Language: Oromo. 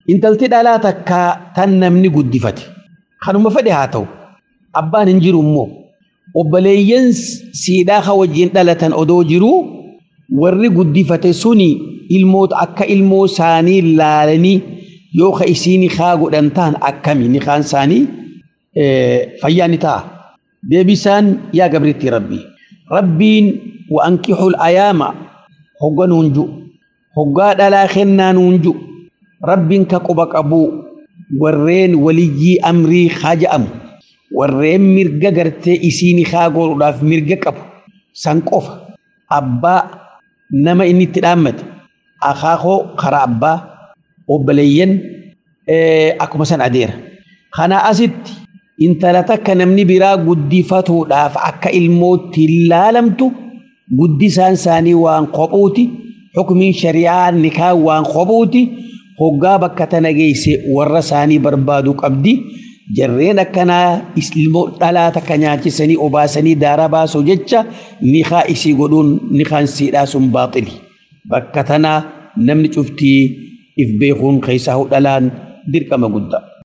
intalti dhalaa takkaa tan namni guddifate kanuma fedhe haa ta'u abbaan hin jiru immoo obboleeyyan siidhaa ka wajjin dhalatan odoo jiruu warri guddifate suni ilmoota akka ilmoo isaanii laalanii yoo ka isiin haa godhan ta'an akkami ni kaan isaanii fayyaa ni ta'a. Deebisaan yaa gabriitti rabbi. Rabbiin wa ankixul ayaama hogga nuunju hoggaa dhalaa kennaa nuunju rabbiin ka quba qabu warreen waliyyii amrii haa ja'amu warreen mirga gartee isiin haa godhuudhaaf mirga qabu san qofa abbaa nama inni itti dhaammate akaakoo karaa abbaa obboleeyyan akkuma san adeera. Kana asitti intala takka namni biraa guddifatuudhaaf akka ilmootti ilaalamtu guddisaan isaanii waan kophuuti xukumiin shari'aa nikaa waan kophuuti hoggaa bakka tana geesse warra isaanii barbaadu qabdi jarreen akkanaa ilmoo dhalaa takka nyaachisanii obaasanii daara baasuu jecha nikaa isii godhuun nikaan siidhaa sun baaxili bakka tanaa namni cuftii if beekuun keessaa dhalaan dirqama guddaa.